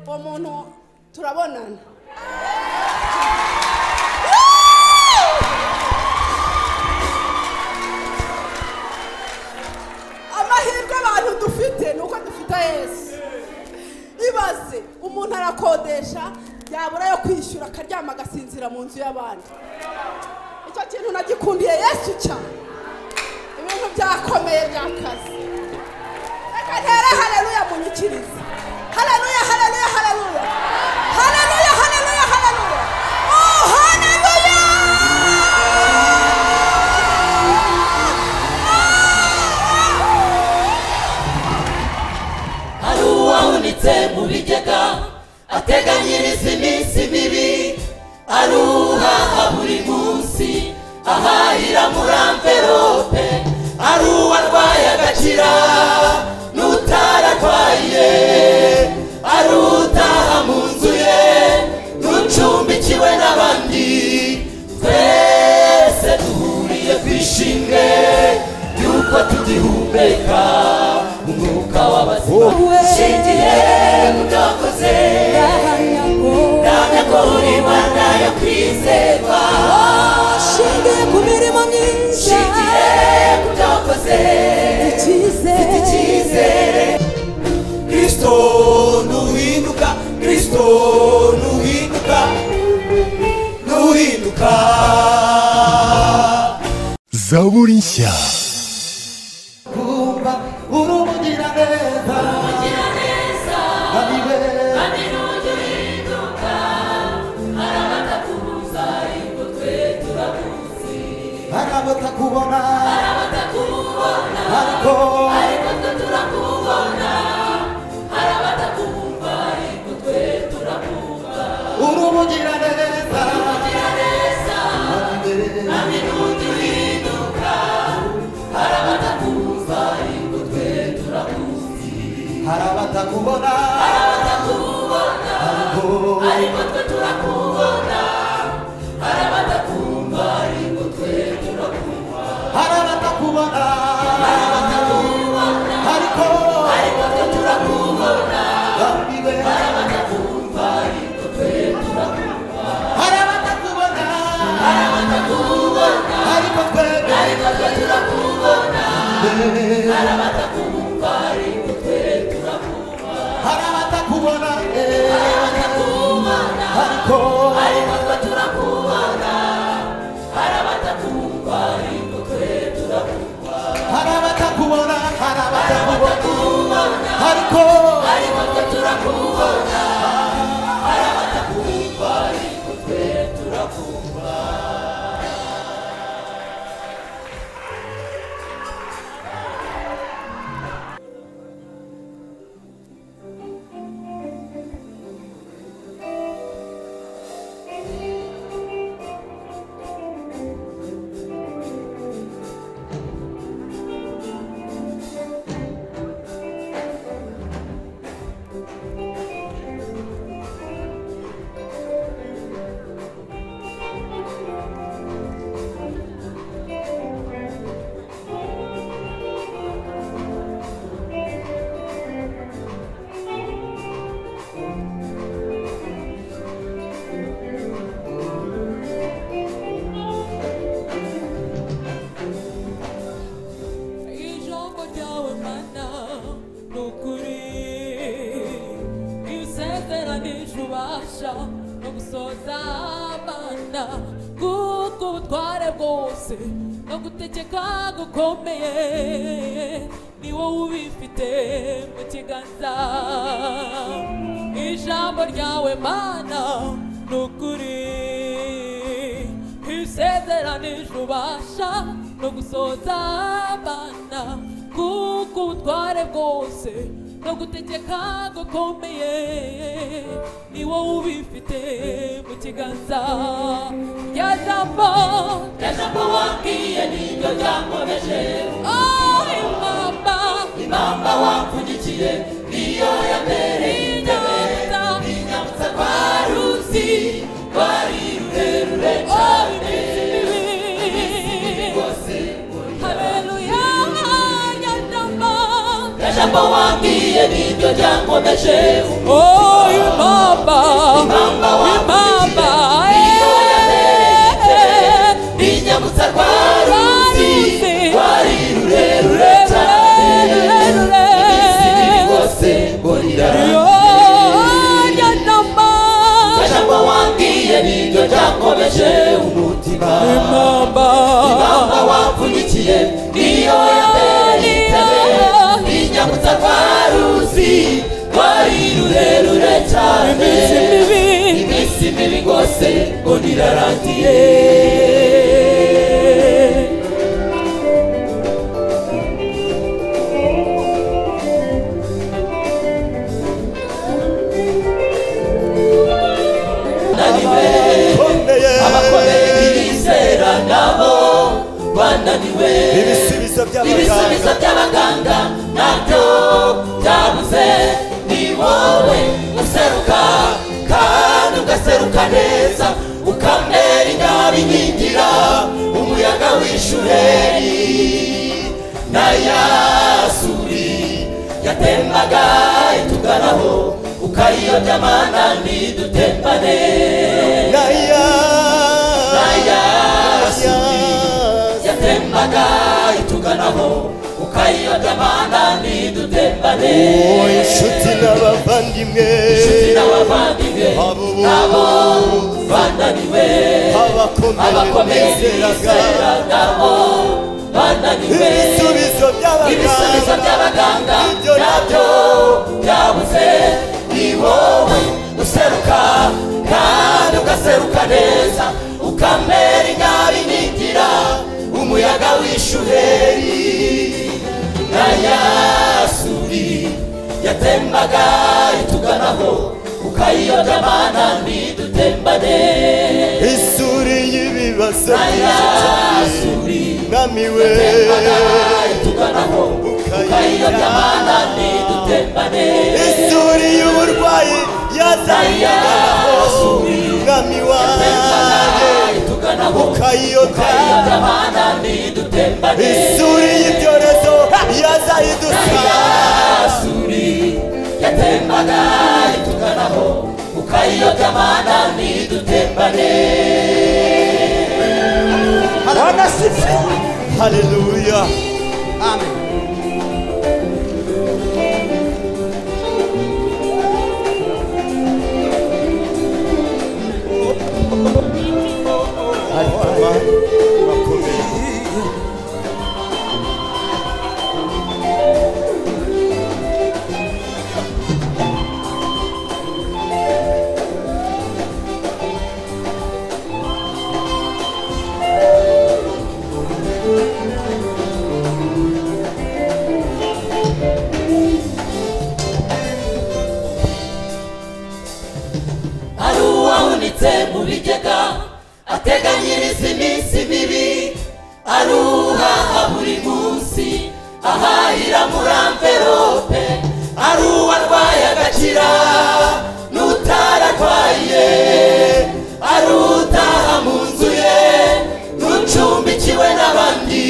uwo muntu turabonana amahirwe abantu dufite ni uko dufite yesu ibaze umuntu arakodesha yabura yo kwishyura akaryama agasinzira mu nzu y'abandi icyo kintu nagikundiye yesu cyane ibintu byakomeye by'akazi reka ntere hareruya munyikirize hareruya hareruya hareruya hareruya hareruya hareruya oh hareruya hari uwahunitse mu bigega ateganyiriza iminsi mibi ari uhaha buri munsi ahahira muri amverope ari uwarwaye agakira n'utararwaye ari utaha mu nzu ye n'ucumbikiwe n'abandi twese duhuriye ku ishinge y'uko tugihumeka umwuka w'abazima ushingiye mu byakoze ndahamya ko uri imana yo kwizerwa Shingiye ku mirimo myinshi ushingiye ku byakoze icyizere icyizere kristo nuhinduka kristo nuhinduka nuhinduka zaburi nshya kumva uri umugiraneza ariwe arabata kubona ariko uri umugiraneza hari abatakubona ariko twe turakubona hari abatakubona ariko twe turakubona hari abatakubona ariko twe turakubona hari abatakubona ariko ariko twe turakubona hari abatakubona hari abatakubona ariko ariko twe turakubona hari abatakubona ariko twe turakubona ijambo ryawe mana ni ukuri iyo usezeranije ubasha no gusoza mana kuko ubutware bwose no gutegeka gukomeye ni wowe ubifite mu kiganza ijambo ryawe mana ni ukuri ibisezeranije ubasha no gusoza abana kuko ubutware bwose no gutegeka gukomeye ni wowe ubifite mu kiganza rya jambo rya jambo wabwiye niryo ryankomeje oh impamba impamba wapfundikiye niyo yabereye inyamutsa inyamutsa kwa ruzi rwari rurerure cyane Jambo wabwiye niryo ryankomeje Oh, you ryose ngo rirarangiye ikomeye abakomeye ntibizera nabo bananiwe ibisubizo by'abaganga ibisubizo by'abaganga nabyo byabuze ni wowe useruka kandi ugaseruka neza ukamera inyabiningira umuyaga w'ishuheri n'ayasuri yatembaga ituganaho ukayiyobya mana ntidutembane naya n'ayasuri naya yatembaga ituganaho ukayiyobya mana ntidutembane wowe inshuti n'abavandimwe inshuti n'abavandimwe abo abo bananiwe abakomeye abakomeye bizeraga bizera nabo bananiwe ibisubizo ibisubizo by'abaganga by'abaganga Ibyo nabyo byabuze ni wowe useruka kandi ugaseruka neza ukamera inyari n'ingira umuyaga w'ishuheri na yasuri yatembaga ituganaho ukayiyobya mana ntidutembane isuri y'ibibazo na yasuri namiwe yatembaga ituganaho ukayiyobya mana ntidutembane isuri y'uburwayi yazanye mwami wanjye ukayiyobya isuri y'ibyorezo yazanye idusa yatembaga ituganaho ukayiyobya mana ntidutembane wanasife haleluya hari uwahunitse mu bigega ateganyiriza iminsi mibi aruhaha buri munsi ahahira muri amverope ari uwarwaye agakira n'utararwaye ari utaha mu nzu ye n'ucumbikiwe n'abandi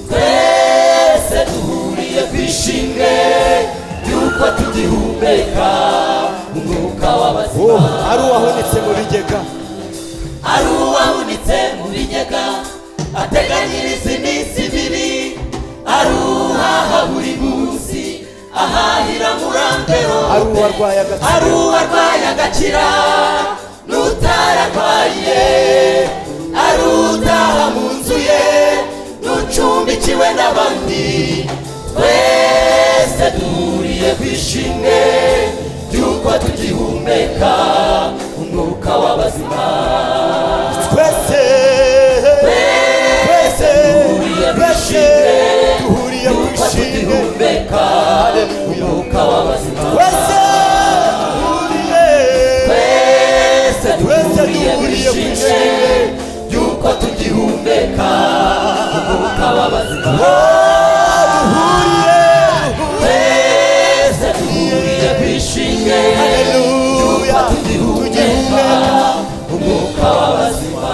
twese duhuriye ku ishinge ry'uko tugihumeka umwuka w'abazima ari uwahunitse mu bigega ari uwahunitse mu bigega ateganyiriza iminsi mibi ari uhaha buri munsi ahahira muri ari amverope uwarwaye agakira ari uwarwaye agakira n'utararwaye ari utaha mu nzu ye n'ucumbikiwe n'abandi twese duhuriye ku ishimwe ry'uko tugihumeka umwuka w'abazima twese twese twese duhuriye mu y'uko ishinge tugihumeka umwuka w'abazima twese duhuriye twese Twese duhuriye ku duhuriye ku ishimwe ishinge ry'uko tugihumeka umwuka w'abazima duhuriye twese duhuriye ku ishinge haleluya tugihumeka tugihumeka umwuka w'abazima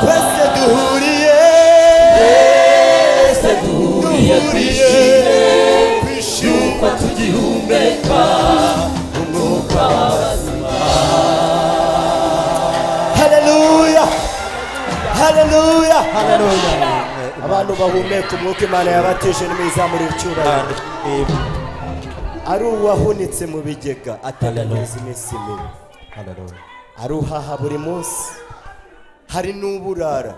twese duhuriye twese duhuriye ku ishinge duhuriye ku ishinge ko tugihumeka umwuka w'abazima haleluya haleluya haleluya abantu bahumeka umwuka imana yabatije n'imizamurira icyubahiro ari uwahunitse mu bigega ateganyiriza iminsi mibi aruhaha buri munsi hari n'uburara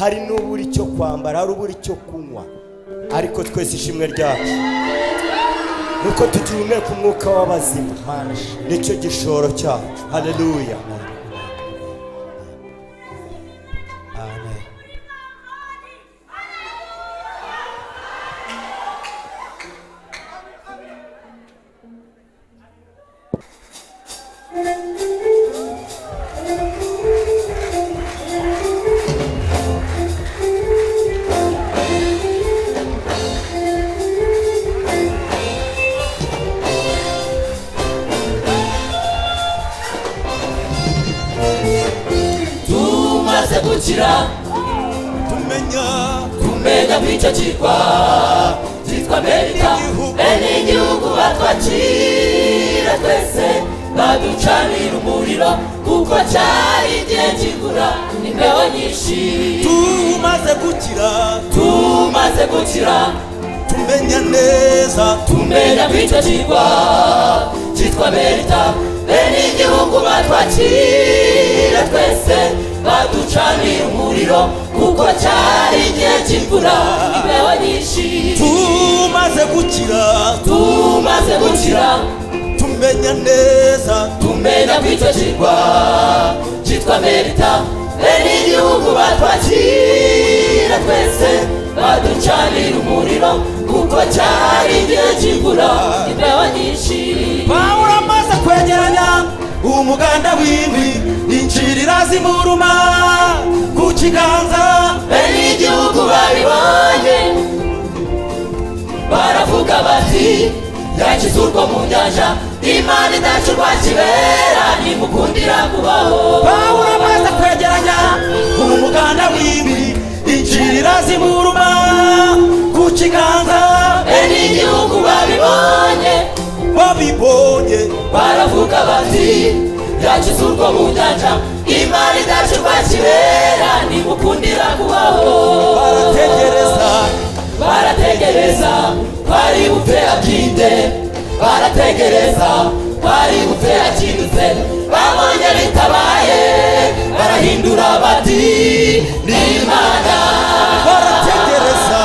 hari n'ubura icyo kwambara hari ubura icyo kunywa ariko twese ishimwe ryacu nuko tugihumeka umwuka w'abazima nicyo gishoro cyacu haleluya gukira tumenya kumenya bw'icyo kirwa cyitwa amerika Igihugu. bene igihugu batwakira twese baducanira umuriro kuko cyari igihe kigura imbeho nyinshi tumaze gukira tumaze gukira tumenya neza tumenya bw'icyo kirwa cyitwa amerika bene igihugu batwakira twese baducanira umuriro kuko cyari igihe kigura imbeho nyinshi tumaze gukira tumaze gukira tumenya neza tumena kw'icyo kirwa cyitwa merita bene igihugu batwakira twese baducanira umuriro kuko cyari igihe kigura imbeho nyinshi pawulo amaze kwegeranya umuganda w'indwi incirira zimuruma ku kiganza bene igihugu babibonye baravuga bati yakize urwo mu nyanja imana idacu rwa kibera nimukundira kubaho pawulo amaze kwegeranya umuganda w'indwi incirira zimuruma ku kiganza bene igihugu babibonye babibonye baravuga bati yakize urwo mu nyanja imana idacu rwa kibera nimukundira kubaho barategereza barategereza bari bupfera kinde barategereza bari bupfera kindutse babonye bitabaye barahindura bati n'imana barategereza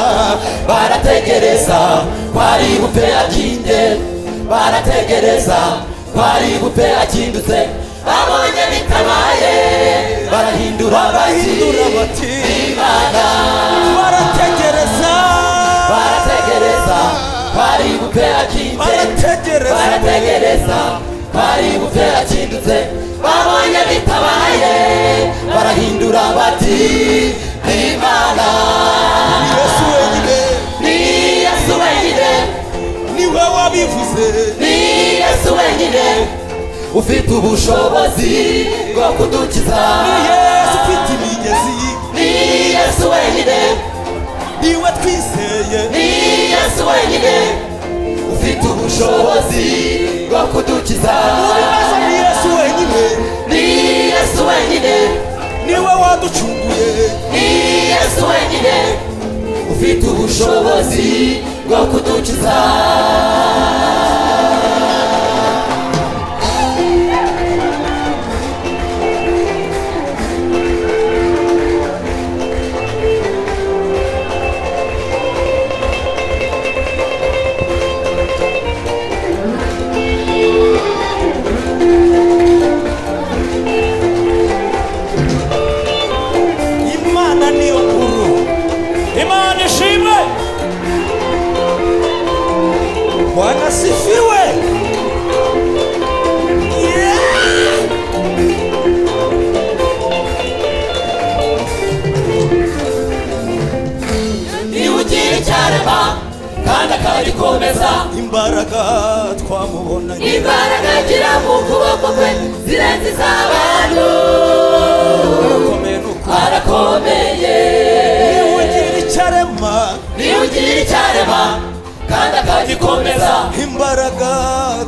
barategereza kwari gupera kinde barategereza kwari gupera kindutse babonye bitabaye barahindura bahindura bahindura bati imana barategereza barategereza kwari gupera kinde barategereza barategereza kwari gupera kindutse babonye bitabaye barahindura bati imana yesu wenyine ni yesu wenyine niwe wabivuze ni yesu wenyine ufite ubushobozi bwo kudukiza ni yesu ufite imigezi ni yesu wenyine niwe twizeye ni yesu wenyine ufite ubushobozi bwo kudukiza ibibazo ni yesu wenyine ni yesu wenyine niwe waducunguye ni yesu wenyine ufite ubushobozi bwo kudukiza imana niyo nkuru imana ishimwe bwana sifiwe Yeah! niba ugira icyarema kandi akagikomeza imbaraga twamubonanye imbaraga agira mu kuboko kwe zirenze iz'abantu arakomeye nuko arakomeye niwugirira icyarema niyo ugira icyarema kandi akagikomeza imbaraga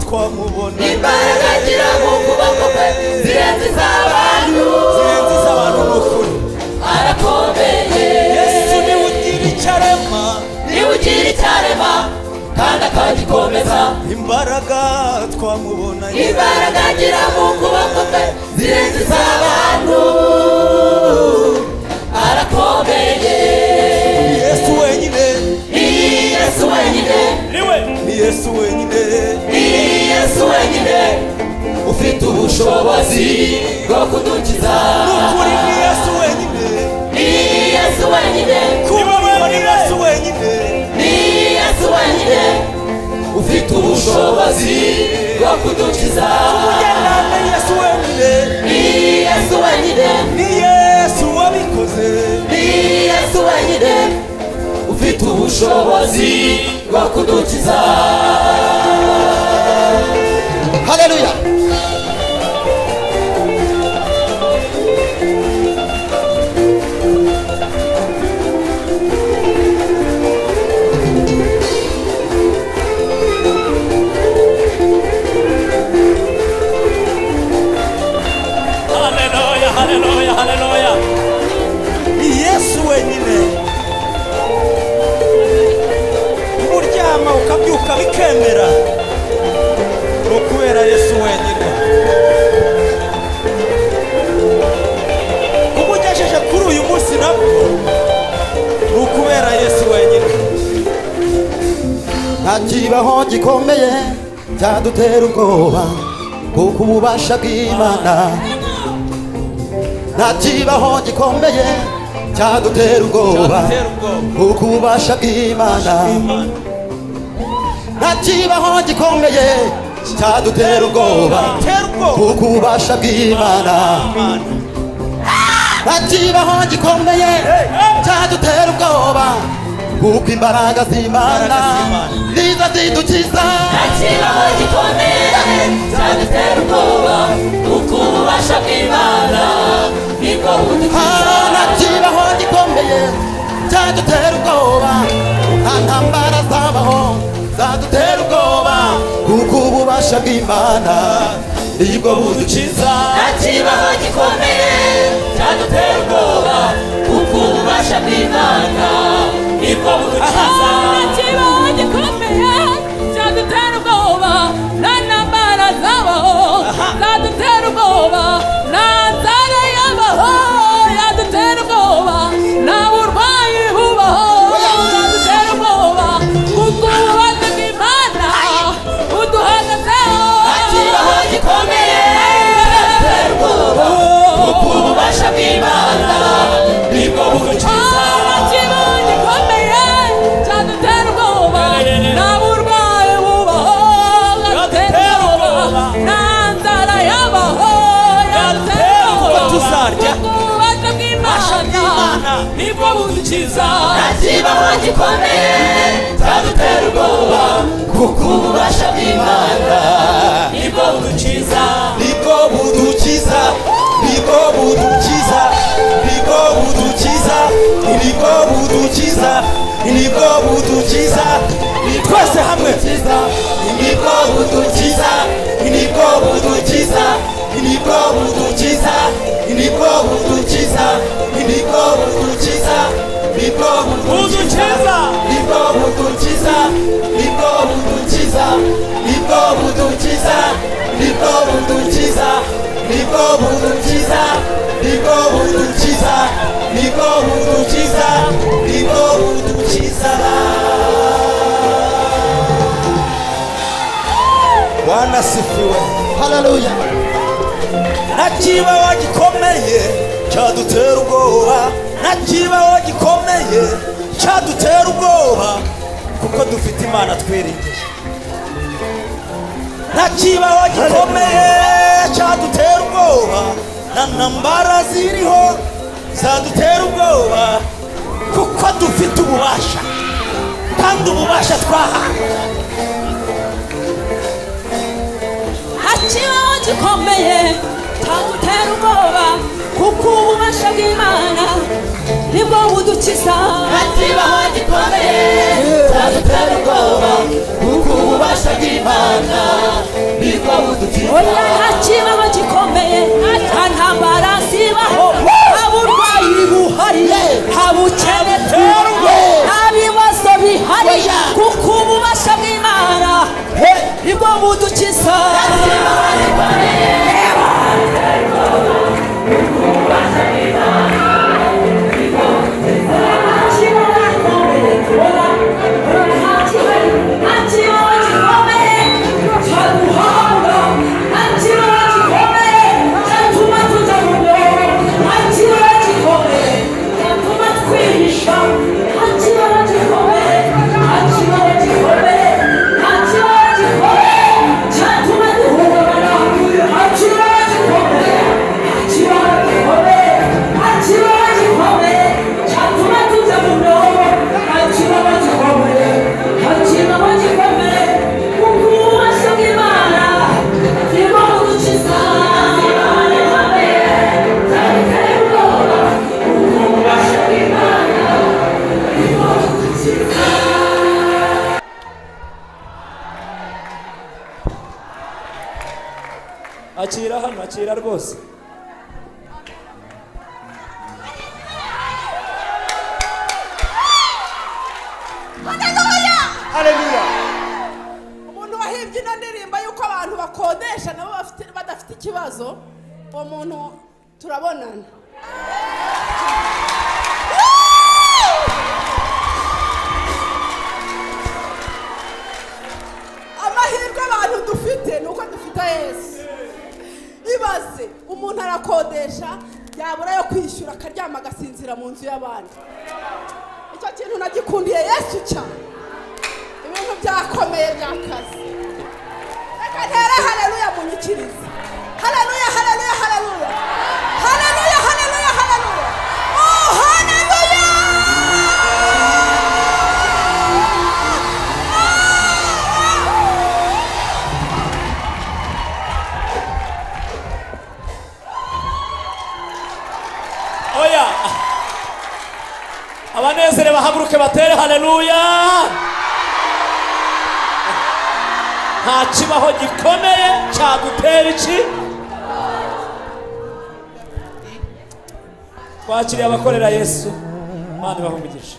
twamubona imbaraga agira mu kuboko kwe zirenze iz'abantu zirenze iz'abantu ni ukuri arakomeye yesu niwugirira icyarema niyo ugira icyarema kandi akagikomeza imbaraga twamubonanye imbaraga agira mu kuboko kwe zirenze iz'abantu arakomeye ni yesu wenyine ni yesu wenyine ni yesu wenyine ni yesu wenyine ufite ubushobozi bwo kudukiza ni ukuri ni yesu wenyine ni yesu wenyine kuba ni yesu wenyine ni yesu wenyine ufite ubushobozi bwo kudukiza ugendane yesu wenyine ni yesu wenyine ni yesu wabikoze ni yesu wenyine ufite ubushobozi bwo kudukiza haleluya aho gikomeye byadutera ubwoba kuko ububasha bw'imana ntakibaho gikomeye cyadutera ubwoba Cyadutera ubwoba. kuko ububasha bw'imana ntakibaho gikomeye cyadutera ubwoba Tera ubwoba kuko ububasha bw'imana Imana. ntakibaho gikomeye cyadutera ubwoba kuko imbaraga z'imana niza zidukiza ntakibaho gikomeye cyadutera ubwoba kuko ububasha bw'imana nibwo budukiza Ah, ntakibaho gikomeye cyadutera ubwoba nta ntambara zabaho zadutera ubwoba kuko ububasha bw'imana nibwo budukiza ntakibaho gikomeye cyadutera ubwoba kuko ububasha bw'imana nibwo budukiza ikibaho gikomeye cyadutera ubwoba nta ntambara zabaho zadutera ubwoba nta nzara yabaho yadutera ubwoba nta burwayi bubaho yadutera ubwoba kuko ububasha bw'imana buduhagazeho ikibaho gikomeye cyadutera ubwoba kuko ububasha bw'imana nibwo budukiza ikibaho gikomeye cyadutera ubwoba nta burwayi bubaho yadutera ubwoba nta nzara yabaho yadutera ubwoba tuzarya. kuko ububasha bw'imana nibwo budukiza ikibaho gikomeye cyadutera ubwoba kuko ububasha bw'imana nibwo budukiza nibwo budukiza nibwo budukiza nibwo budukiza nibwo budukiza nibwo budukiza ni twese hamwe nibwo budukiza nibwo budukiza nibwo budukiza nibwo budukiza nibwo budukiza nibwo budukiza nibwo budukiza nibwo budukiza nibwo budukiza nibwo budukiza nibwo budukiza nibwo budukiza nibwo budukiza nibwo budukiza Bwana sifiwe haleluya nta kibaho gikomeye cyadutera ubwoba nta kibaho gikomeye cyadutera ubwoba kuko dufite imana twiringiye nta kibaho gikomeye cyadutera ubwoba nta ntambara ziriho zadutera ubwoba kuko dufite ububasha kandi ububasha twahawe ikibaho gikomeye cyadutera ubwoba kuko ububasha bw'imana nibwo budukiza ikibaho gikomeye cyadutera ubwoba kuko ububasha bw'imana nibwo budukiza oya nta kibaho gikomeye nta ntambara zibaho nta burwayi buhari nta bukene bwiriye nta bibazo bihari kuko ububasha bw'imana nibwo budukiza akira hano akira rwose umuntu wahimbye ino ndirimbo y'uko abantu bakodesha nabo bafite- badafite ikibazo uwo muntu turabonana yesu ibaze umuntu arakodesha yabura yo kwishyura akaryama agasinzira mu nzu y'abandi icyo kintu nagikundiye yesu cyane ibintu byakomeye by'akazi reka ntere hareruya munyikirize hareruya hareruya hareruya hareruya hareruya hareruya oh hareruya oya abanezere bahaguruke batere hareruya nta kibaho gikomeye cyagutera iki twakiriye abakorera yesu mani bahumugisha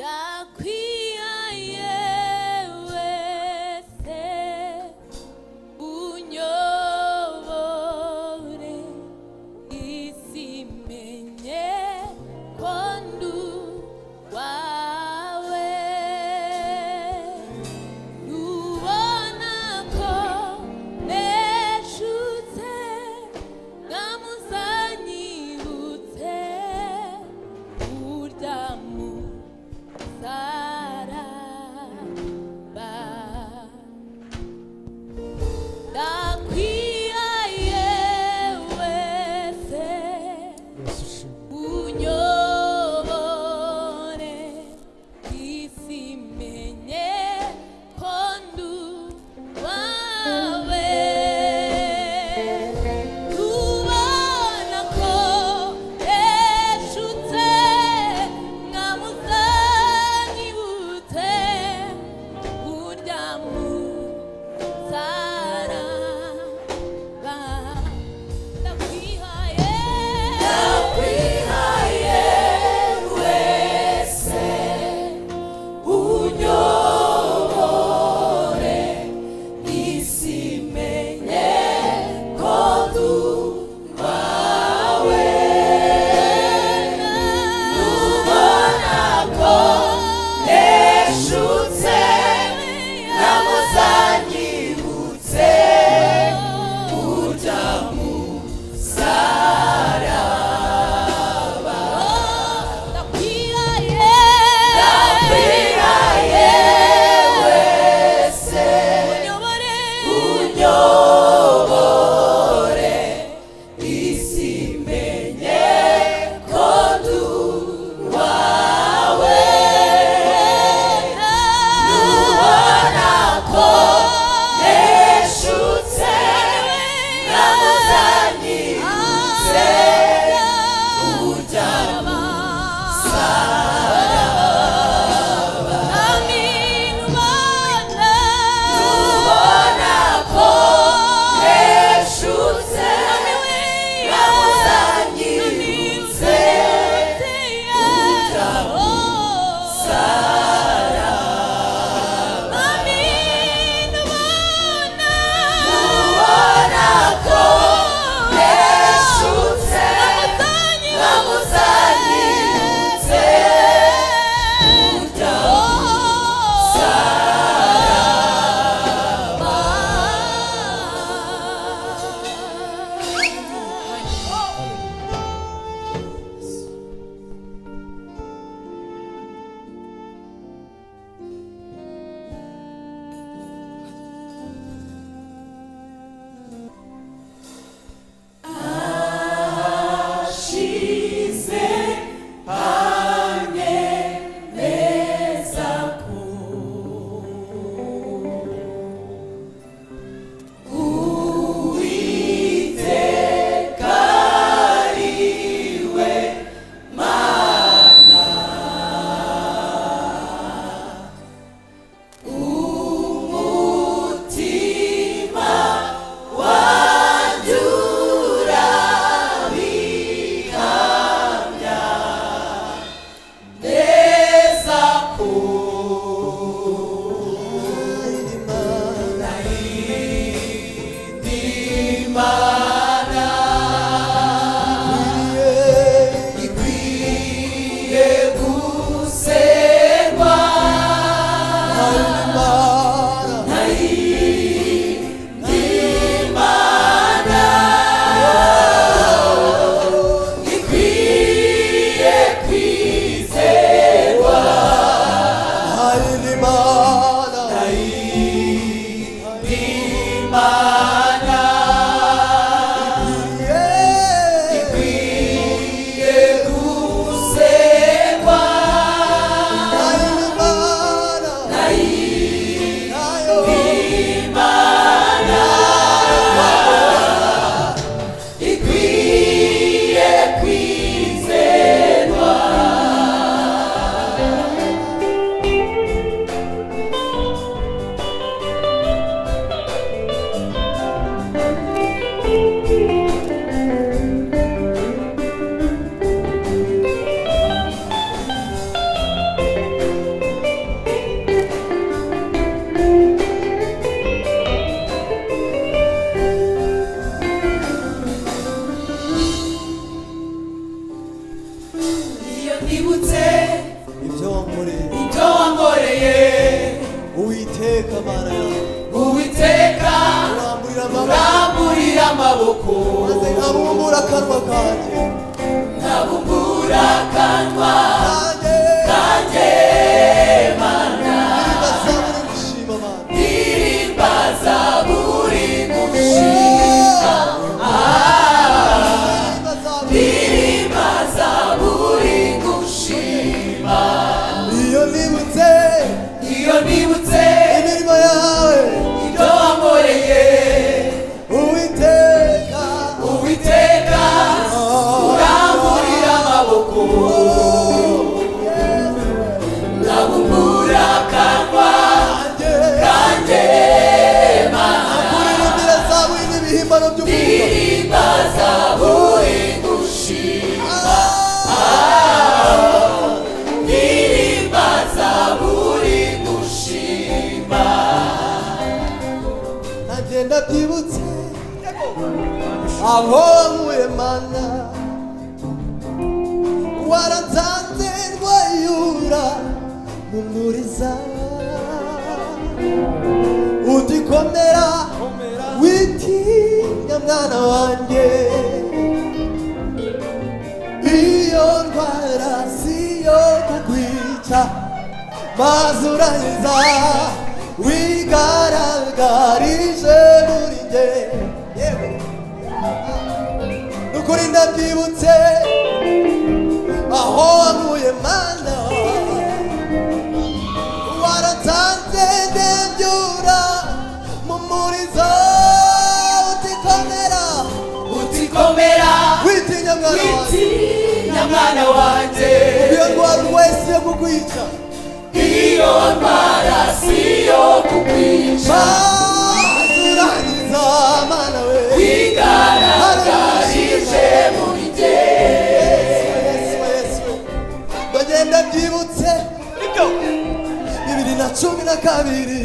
ndakwiya yewe se unyobore isi menye ko nduye nibutse ibyo wankoreye ibyo wankoreye uwiteka mana yawe uwiteka uramburira amaboko uramburira amaboko maze nkabumbura akanwa kanjye nkabumbura akanwa kanjye kanjye ndirimba zaburi gushima abantu gushima ndirimba zaburi ndirimba zaburi gushima iyo nibutse iyo nibutse imirimo yawe ibyo wankoreye uwiteka uwiteka uramburira amaboko nabumbura akanwa kanjye kanjye nkuririmbira zaburi n'ibihimbano by'umuriro ndirimba zaburi gushima ndirimba zaburi gushima nagenda byibutse aho wankuye mana waransanze rwayura mu nturiza utikomera witinya mwana wanjye iyo ndwara siyo kugwica mazuraniza wigaragarije muri nge nukuri ndabyibutse aho wankuye mana waransanze ndebyura mu murizo utikomera utikomera witinya mwana wanjye witinya mwana wanjye iyo ndwara wese yo kukwica iyo ndwara siyo kukwica mazuraniza mana we igaragarije muri jye bagenda byibutse bibiri na cumi na kabiri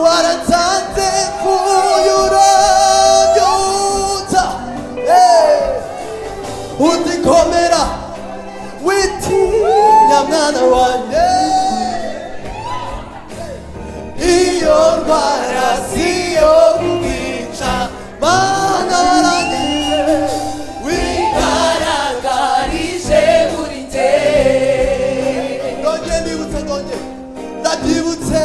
waratsanze kuyurabyutsa utikomera witinya mwana wanjye iyo ndwara siyo kwica mana warangiye wigaraga igaragarije muri jye ndongeye ndibutse ndongeye ndabyibutse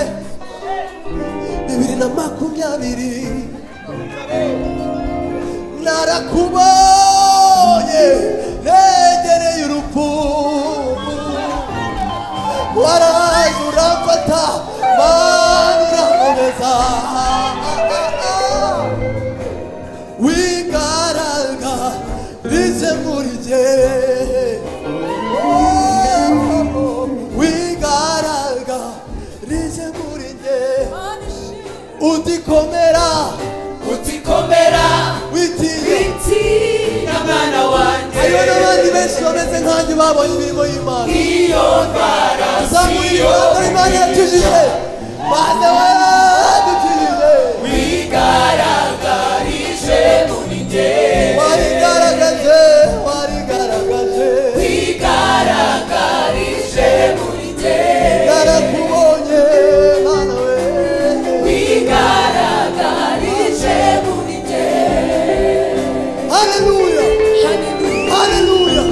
bibiri na makumyabiri narakubonye negereye urupfu waraje uramfata mana urakomeza wigaraga rize muri jye wigaraga rije muri nge utikomera utikomera witinya witinya mwana wanjye hariho n'abandi benshi bameze nkanjye babonye imirimo y'imana iyo ndwara zamura siyo ibibazo imana yakijije mana wadukijije igaragarije muri jye warigaragaje warigaragaje igaragarije muri jye narakubonye mana we igaragarije muri jye haleluya haleluya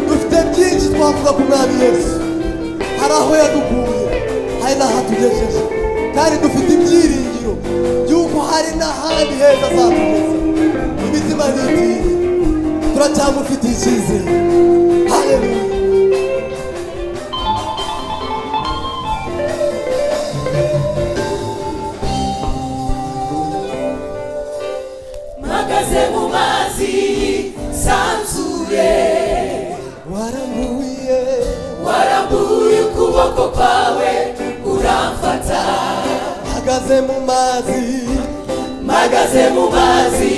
dufite byinshi twavuga ku mwami yesu hari aho yadukuye hari n'ahatugejeje kandi dufite ibyiringiro by'uko hari n'ahandi heza azatugeza imitima ntigiye turacyamufitiye icyizere haleluya mpagaze mu mazi sanzure warambuye warambuye ukuboko kwawe uramfata hagaze mu mazi mpagaze mu mazi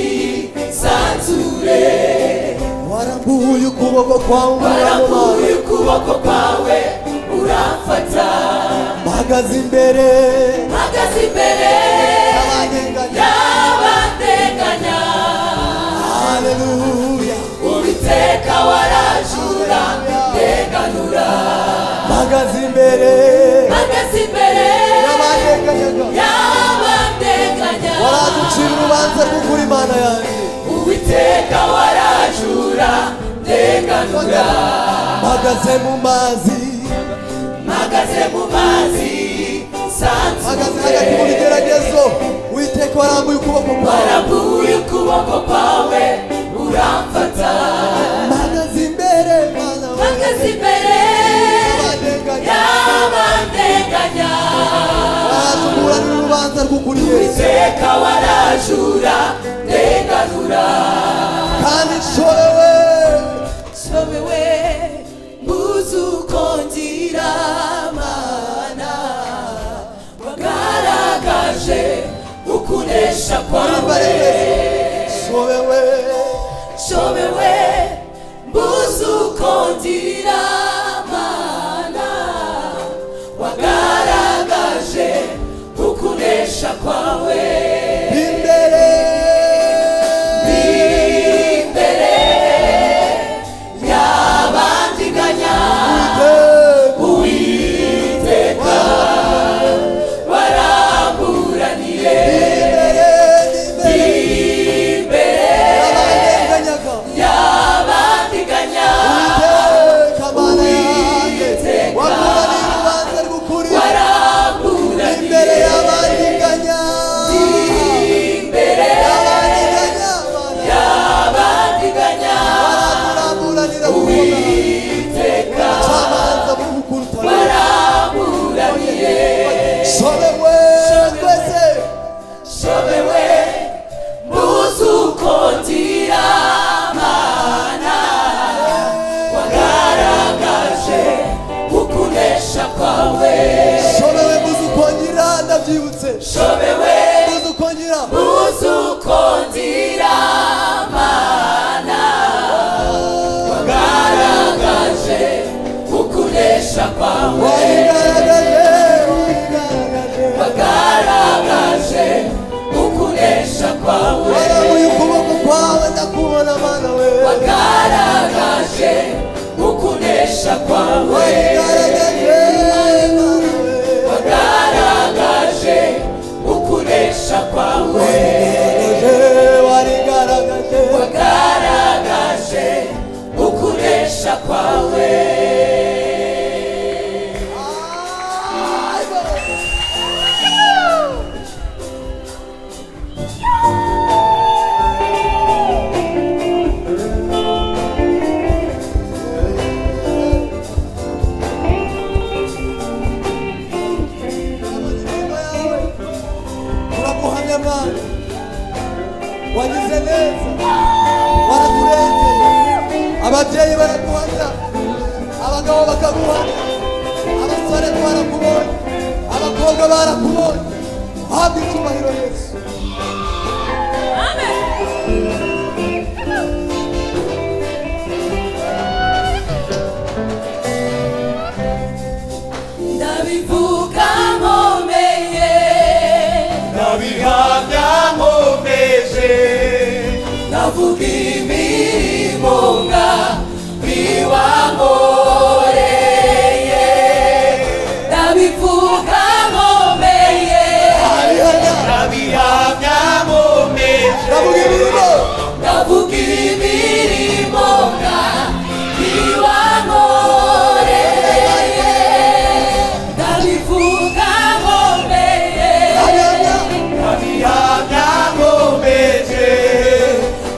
sanzure warambuye ukuboko kwawe mu mazi warambuye ukuboko kwawe uramfata bahagaze imbere mpagaze imbere y'abanyenganya y'abateganya haleluya uwiteka waraje imbere bateze imbere y'abandekanyaga y'abandeganya waraducira urubanza rw'ukuri imana yanjye uwiteka warajura ndeganura mpagaze mu mazi mpagaze mu mazi mpagaze sanzure hagati mu bigeragezo witeka warambuye ukuboko kwawe warabuye ukuboko kwawe uramfata mpagaze imbere mana wanjye mpagaze imbere y'abandekanyaga y'abandeganya waratuburanira urubanza rw'ukuri yesu uwiteka warajura ndeganura kandi nshorewe somewe muzukongira mana wagaragaje ukunesha kwawe shorewe shobewe muzukondira mana wagaragaje ukunesha kwawe imbere imbere y'abandiganya uwiteka waramburaniye imbere imbere imbere y'abandekanyaga y'abandiganya Iteka mana yanjye waburanira urubanza rw'ukuri waramburaniye imbere y'abandiganya imbere y'abandiganya y'abandiganya barakuramburanira gukora iteka abacamanza b'ukurutana waramburaniye shorewe twese shobewe muzukondira mana wagaragaje ukunesha kwawe shorewe muzukongera ndabyibutse shobewe muzukongera muzukondira mana wagaragaje ukunesha kwawe warigaragaje warigaragaje wagaragaje ukunesha kwawe warabuye ukuboko kwawe ndakubona mana we wagaragaje ukunesha kwawe warigaragaje mana we wagaragaje ukunesha kwawe warigaragaje wagaragaje ukunesha kwawe turaguhamya mwana wagize neza waraturengeye ababyeyi baraguhamya abagabo bakaguhamya abasore barakubonye abakobwa barakubonye habwa icyubahiro yesu ndabivuga nkomeye ndabihamya nkomeje ndavuga imirimo nga biwankoreye ndabivuga nkomeye arihamya ndabihamya nkomeje ndavuga imirimo ndavuga imirimo nga biwankoreye ndabivuga nkomeye arihamya ndabihamya nkomeje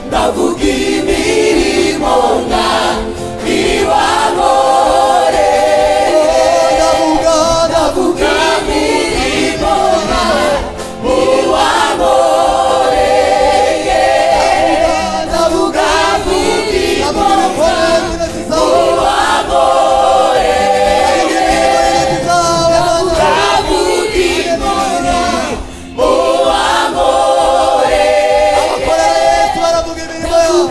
ndavuga imirimo nga biwankoreye ndavuga ndavuga ndavuga imirimo nga biwankoreye ndavuga imirimo ndavuga imirimo y'intoki zawe ndavuga imirimo y'intoki zawe mana ndavuga imirimo abakorera yesu baravuga imirimo yawe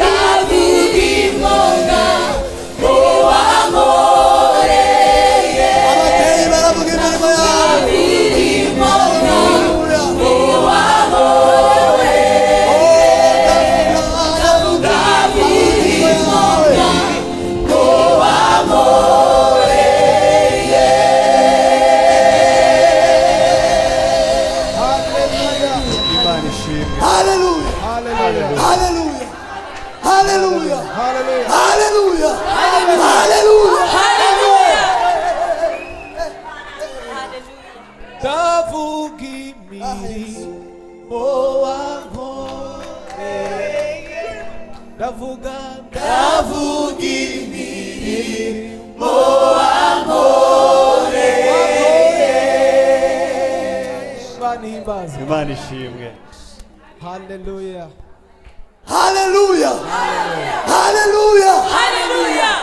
haleluya haleluya haleluya ndavuga imirimo wankoreye ndavuga ndavuga imirimo wankoreye banihimbaze imana ishimwe haleluya haleluya haleluya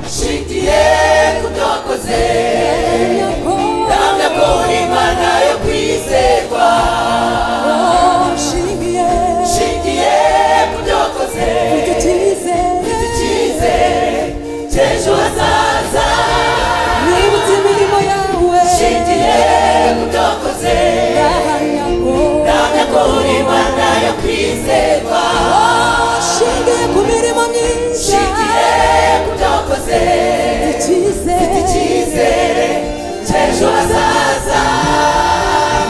nshigiye kubyokoze ndahamya ko uri imana yo kwizerwa nshingiye kubyokoze mfite icyizere cy'ejo hazaza nshingiye kubyokoze ndahamya ko uri imana yo kwizerwa Shingiye ku mirimo myiza nshingiye kubyokoze icyizere icyizere cy'ejo hazaza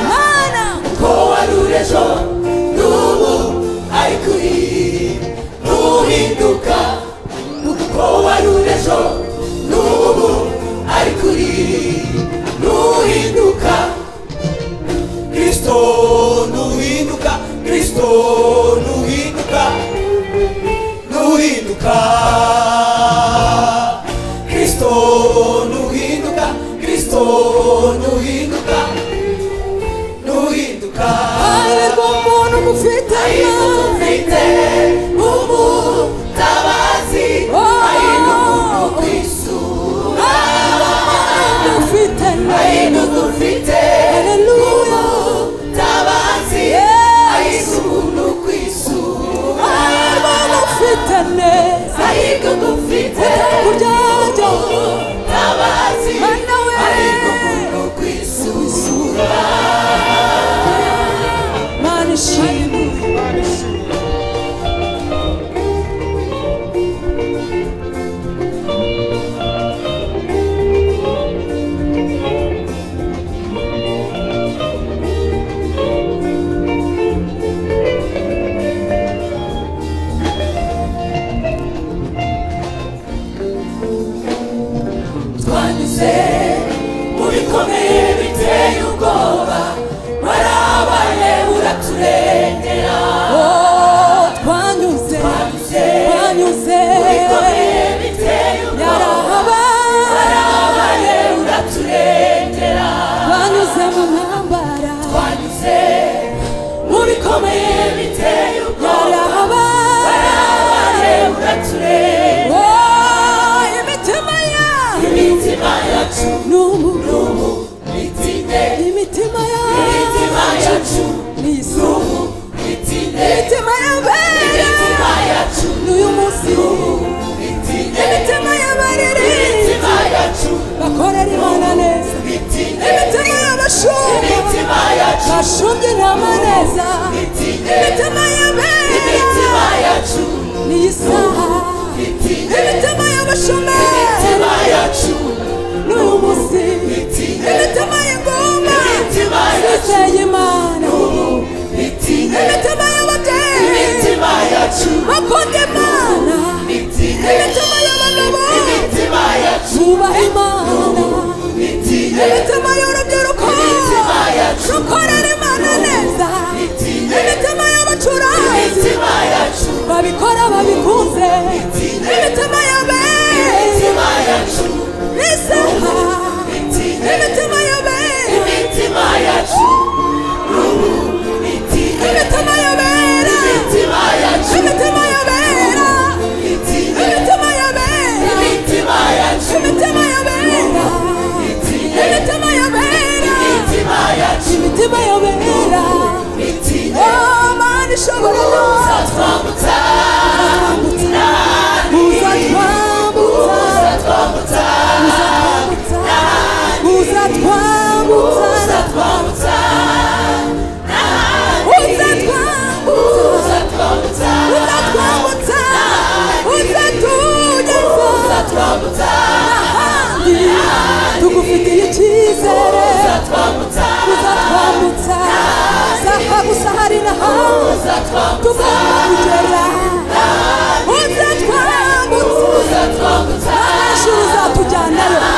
Mana ko warure ejo n'ubu ari kuri n'uhinduka ko warure ejo n'ubu ari kuri n'uhinduka kristo nuhinduka kristo nuhinduka nuhinduka kristo nuhinduka kristo nuhinduka nuhinduka hahirwa umuntu umufite mfite umutabazi ahinduka kwisura ufite ahinduka ufite umutabazi ahinduka kwisura ufite neza ahinduka ufite kuryarya umutabazi Mana we ahinduka kwisura Mana ishimwe twanyuze mu bikomeye biteye ubwoba warabaye uraturengera oh twanyuze Twanyuze. twanyuze bikomeye biteye ubwoba yarahabaye warabaye uraturengera twanyuze mu ntambara twanyuze mu bikomeye biteye ubwoba warabaye yarahabaye uraturengera oh imitima imitima yacu yacu ni umuntu n'ubu bitinde imitima imitima yacu yacu ni isuku n'ubu bitinde imitima imitima y'abera yacu n'uyu munsi bitinde imitima y'abaririmbyi imitima yacu bakorera imana neza bitinde imitima y'abashumba imitima yacu bashumbye inama neza bitinde imitima y'abera imitima yacu ni isaha bitinde imitima y'abashumba imitima yacu n'uyu munsi bitinde imitima y'ingoma imitima yacu zizeye imana n'ubu bitinde imitima y'ababyeyi imitima yacu bakunda imana bitinde imitima y'abagabo imitima yacu Tubaha Imana bitinde imitima y'urubyiruko Imitima yacu. rukorera imana neza Bitinde. imitima y'abacuranzi imitima yacu babikora babikunze Bitinde. imitima y'abera imitima yacu n'isaha bitinde imitima y'abera imitima yacu n'ubu bitinde imitima y'abera imitima yacu imitima y'abera bitinde imitima y'abera imitima yacu imitima y'abera bitinde imitima y'abera tugiriye icyizere uzatwambutsa uzatwambutsa zaha gusa hari na hamwe uzatwambutsa tugomba kugera uzatwambutsa uzatwambutsa ahashuri uzatujyanayo